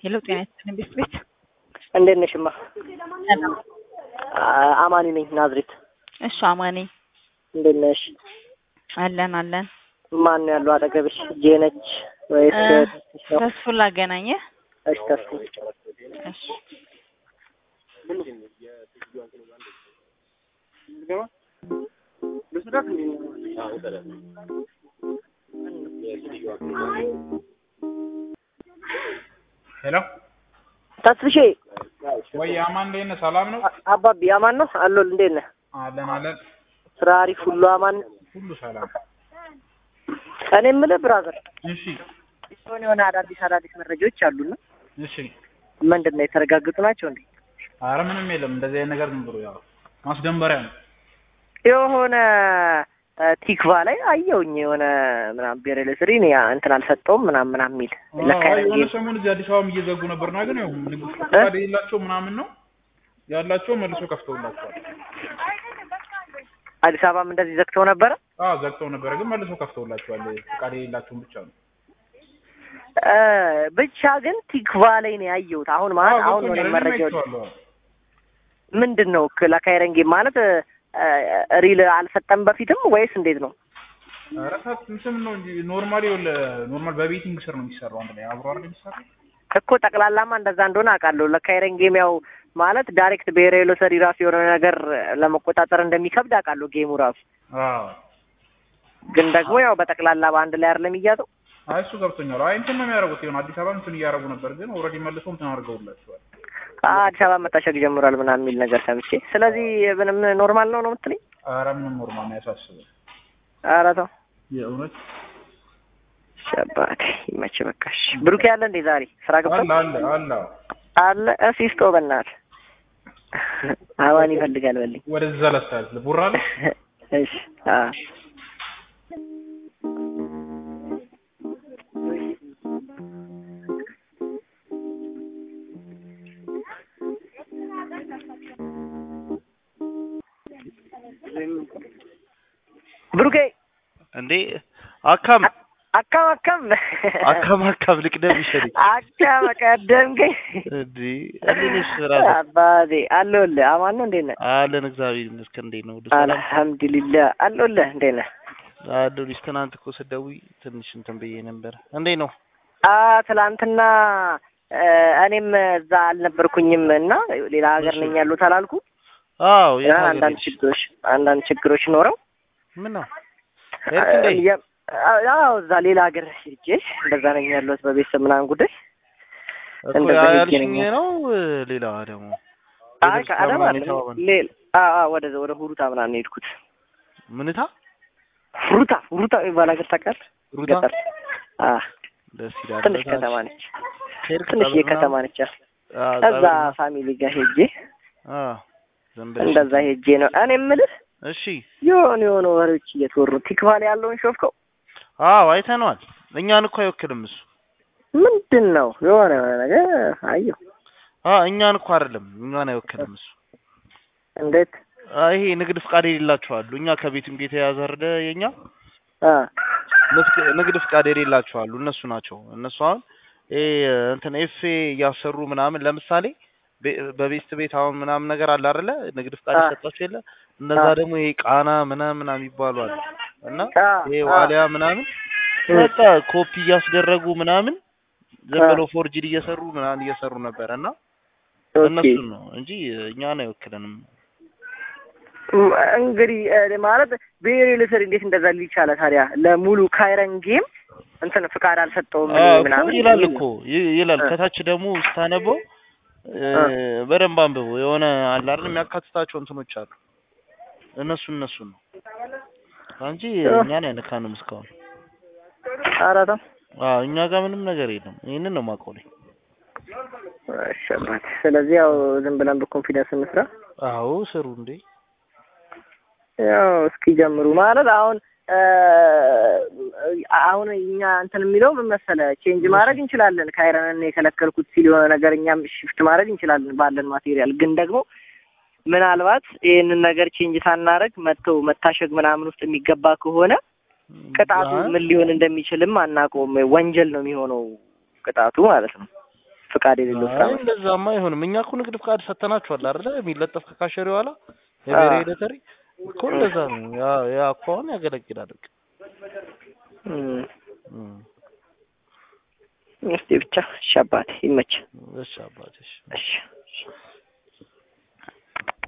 ሄሎ ጤና ይስጥልኝ ቤት ቤት እንዴት ነሽማ? ሰላም። አ- አማኒ ነኝ ናዝሬት። እሺ አማኔ እንዴት ነሽ? አለን አለን። ማን ነው ያለው አጠገብሽ? ጄነች ወይስ እ፣ ተስፍሽ ነው? ተስፉን ላገናኘህ። እሺ ተስፉ እሺ ሄሎ ተስፍሼ ወይ አማን እንዴት ነህ? ሰላም ነው? አ- አባቢ አማን ነው አሎል። እንዴት ነህ? አለን አለን። ስራ አሪፍ ሁሉ አማን። ሁሉ ሰላም። እኔ የምልህ ብራዘር እሺ የሆነ የሆነ አዳዲስ አዳዲስ መረጃዎች አሉና እሺ። ምንድን ነው የተረጋገጡ ናቸው እንዴ? አረ ምንም የለም እንደዚህ አይነት ነገር ዝም ብሎ ያው ማስደንበሪያ ነው። የሆነ እ፣ ቲክቫ ላይ አየውኝ የሆነ ምናምን ብሔራዊ ለስሪ እኔ እንትን አልሰጠውም ምናምን ምናምን የሚል ለካ አዎ፣ የሆነ ጌም ሰሞን እዚህ አዲስ አበባም እየዘጉ ነበርና ግን ያው ንግድ ፈቃድ የሌላቸው ምናምን ነው ያላቸው መልሶ ከፍተውላቸዋል። አዲስ አበባም እንደዚህ ዘግተው ነበረ። አዎ ዘግተው ነበረ ግን መልሶ ከፍተውላቸዋል። ፈቃድ የሌላቸውን ብቻ ነው። እ፣ ብቻ ግን ቲክቫ ላይ ነው ያየሁት። አሁን ማለት አዎ አሁን ነው ገብቶኛል። እኔ እኔም መረጃው አይቼዋለሁ። ምንድን ነው ለካይረን ጌም ማለት እ፣ ሪል አልሰጠም በፊትም ወይስ እንዴት ነው? ኧረ ታ- እንትን ነው እንጂ ኖርማሊ ይኸውልህ ኖርማል በቤቲንግ ስር ነው የሚሰራው አንድ ላይ አብሮ አይደል የሚሰራው? እኮ ጠቅላላማ እንደዛ እንደሆነ አውቃለሁ። ለካይረን ጌም ያው ማለት ዳይሬክት ብሔራዊ ሎተሪ ራሱ የሆነ ነገር ለመቆጣጠር እንደሚከብድ አውቃለሁ ጌሙ ራሱ። አዎ ግን ደግሞ ያው በጠቅላላ በአንድ ላይ አይደለም እያዘው አይ እሱ ገብቶኛል። አይ እንትን ነው የሚያደርጉት ይሆን አዲስ አበባ እንትን እያደረጉ ነበር ግን ኦልሬዲ መልሶ እንትን አድርገውላቸዋል። አዲስ አበባ መታሸግ ጀምሯል ምናምን የሚል ነገር ሰምቼ፣ ስለዚህ ምንም ኖርማል ነው ነው የምትለኝ? ኧረ ምንም ኖርማል ነው ያሳስበው ኧረ ተው የእውነት ሸባት ይመች በቃሽ። ብሩኬ ያለ እንዴ ዛሬ ስራ ገብቷል? አለ አለ አለ አለ እሲስቶ በእናትህ አዋን ይፈልጋል በልኝ። ወደዛ ለስታል ቡራ አለ እሺ አዎ ብሩኬ እንዴ አካም አካም አካም አካም አካም ልቅደም ይሸሪ አካም ቀደምከኝ እንዴ እንዴት ነሽ ራስ አባቴ አለሁልህ። አማን ነው እንዴት ነህ? አለን እግዚአብሔር ይመስገን እንዴት ነው ሁሉ ሰላም አልሐምዱሊላህ አለሁልህ። እንዴት ነህ? አለሁልሽ ትናንት እኮ ስደውይ ትንሽ እንትን ብዬ ነበር እንዴት ነው አ ትላንትና እ፣ እኔም እዛ አልነበርኩኝም እና ሌላ ሀገር ነኝ ያሉት አላልኩ አዎ የት ሀገር አንዳንድ ሄድሽ? ችግሮች አንዳንድ ችግሮች ኖረው ምን ነው ሄድክ እንዴ የ- አዎ እዛ ሌላ ሀገር ሄጄ እንደዛ ነኝ ያለሁት በቤተሰብ ምናምን ጉዳይ እኮ እንደዛ ያ ሄጄ ያልሽኝ ነኝ። ነው ሌላ ደግሞ አይ ሌሎች ከአዳማ ምናምን አይደለም የተባባል ሌላ አ አ ወደ ወደ ሁሩታ ምናምን የሄድኩት ምንታ ሁሩታ ሁሩታ የሚባል ሀገር ታውቃለህ? ሩታ ገጠር አ ደስ ይላል ትንሽ በጣም። ከተማ ነች። ሄድክ ትንሽ ጸበል የከተማ ነች። ምናምን? አዎ፣ እዛ ጸበል ምናምን? ፋሚሊ ጋር ሄጄ አዎ ዝም ብለሽ እንደዛ ሄጄ ነው እኔ የምልህ እሺ የሆኑ የሆኑ ወሬዎች እየተወሩ ቲክቫ ላይ ያለውን ሾፍከው አዎ አይተነዋል እኛን እኮ አይወክልም እሱ ምንድን ነው የሆነ የሆነ ነገር አየሁ። አዎ እኛን እኮ አይደለም እኛን አይወክልም እሱ እንዴት አ ይሄ ንግድ ፍቃድ የሌላቸው አሉ። እኛ ከቤትም ጋር የተያዘ አይደለ የኛ አ ንግድ- ንግድ ፍቃድ የሌላቸው አሉ። እነሱ ናቸው። እነሱ አሁን ይሄ እንትን ኤፍ እያሰሩ ምናምን ለምሳሌ ቤ- በቤስት ቤት አሁን ምናምን ነገር አለ አይደለ ንግድ ፍቃድ አ። ይሰጣቸው የለ እነዛ አ። ደግሞ ይሄ ቃና ምናምን ምናምን የሚባሉ አሉ እና አ ይሄ አ ዋሊያ ምናምን እ፣ በቃ ኮፒ እያስደረጉ ምናምን ዝም አ። ብለው ፎርጅድ እየሰሩ ምናምን እየሰሩ ነበር እና ኦኬ። እነሱን ነው እንጂ እኛን አይወክለንም። እም፣ እንግዲህ እ፣ ማለት ብሔራዊ ሎተሪ እንዴት እንደዛ ሊል ቻለ ታዲያ? ለሙሉ ካይረን ጌም እንትን ፍቃድ አልሰጠውም እኔ አዎ እኮ ምናምን ይላል የሚል እኮ ነው። ይ- ይላል እ። ከታች ደግሞ ስታነበው እ፣ እ። በደንብ አንብበው የሆነ አለ አይደል የሚያካትታቸው እንትኖች አሉ እነሱ እነሱ ነው እንጂ እ። እኛን አይነካንም እስካሁን ኧረ ተው አዎ እኛ ጋር ምንም ነገር የለም ይሄንን ነው የማውቀው እኔ እሺ አባት። ስለዚህ ያው ዝም ብለን በኮንፊደንስ እንስራ። አዎ ስሩ እንዴ ያው እስኪ ጀምሩ ማለት አሁን እ፣ አሁን እኛ እንትን የሚለው ምን መሰለህ ቼንጅ ማድረግ እንችላለን። ካይረንን የከለከልኩት ሲል የሆነ ነገር እኛም ሽፍት ማድረግ እንችላለን ባለን ማቴሪያል። ግን ደግሞ ምናልባት ይህንን ነገር ቼንጅ ሳናደርግ መጥተው መታሸግ ምናምን ውስጥ የሚገባ ከሆነ ቅጣቱ ምን ሊሆን እንደሚችልም አናውቀውም። ወንጀል ነው የሚሆነው ቅጣቱ ማለት ነው። ፍቃድ የሌለው ስራ አይ መስራት። እንደዛማ አይሆንም። እኛ እኮ ንግድ ፍቃድ ሰተናችኋል አይደለ? የሚለጠፍ ከካሸሪ በኋላ የብሔራዊ ሎተሪ እኮ እንደዛ ነው። ያ ያ እኮ አሁን ያገለግላል። በቃ እም፣ እም፣ እስቲ ብቻ እሺ አባቴ ይመች። እሺ አባትሽ እሺ እሺ